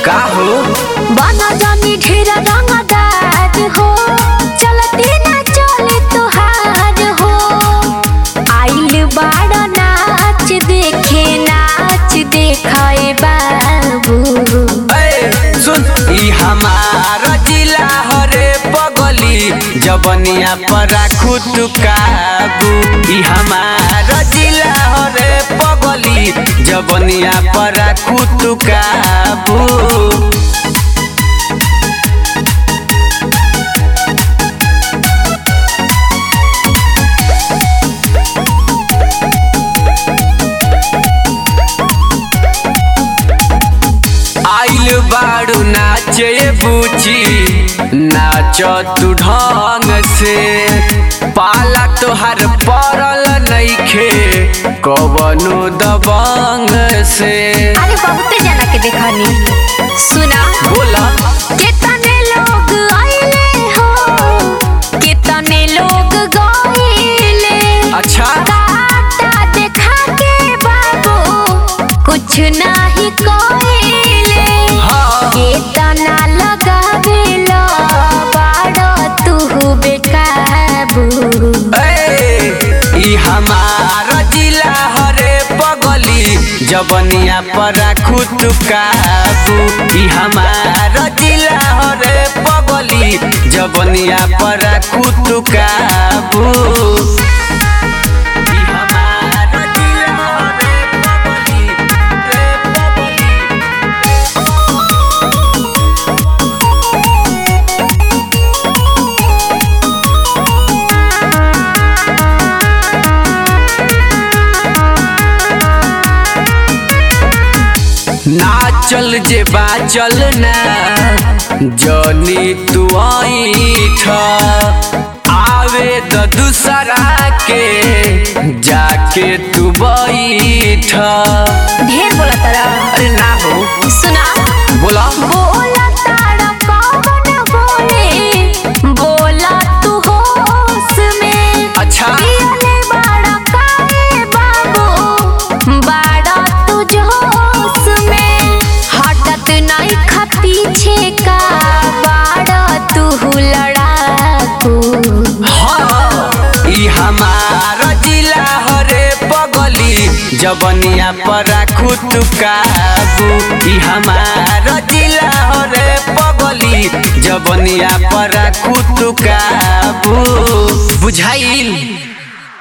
का हो बना जानी ढेर रंगदार हो चलती ना चले तुहार हो आइल बाड़ा नाच देखे नाच देखाए बाबू ए, सुन ई हमारा जिला हरे पगली जबनिया पर राखू तू काबू ई हमारा जिला हरे पगली जबनिया पर राखू तू काबू आइल बाड़ू नाचे बूची नाच तू ढंग से पाला तोहर पड़ल नइखे कवनो दबंग से अरे बहुत जना के देखनी सुना बोला कितने लोग आइले हो कितने लोग गइले अच्छा काटा देखा के बाबू कुछ नहीं कइले हाँ केतना लगावेला बाड़ा तू बेकाबू ए, ई हमारा जिला हरे पगली जबनिया पर राखू तू काबू ई हमारा जिला हरे पगली जबनिया पर राखू तू काबू ई हमारा जिला हरे पगली, रे पगली। नाचल जे बाचल ना जनी तू ऐठ आवे द दूसरा के जाके तू बैठ ढेर बोला तारा अरे ना हो सुना बोला बोला तारा कौन बोले बोला तू होश में अच्छा पियले बाड़ा काहे बाबू बाड़ा तू जोश में हटत नहीं खा पीछे का बाड़ा तू लड़ाकू हाँ ई हमारा जिला हरे पगली जबनिया पर राखू तू काबू ई हमारा जिला हरे पगली जबनिया पर राखू तू काबू बुझाइल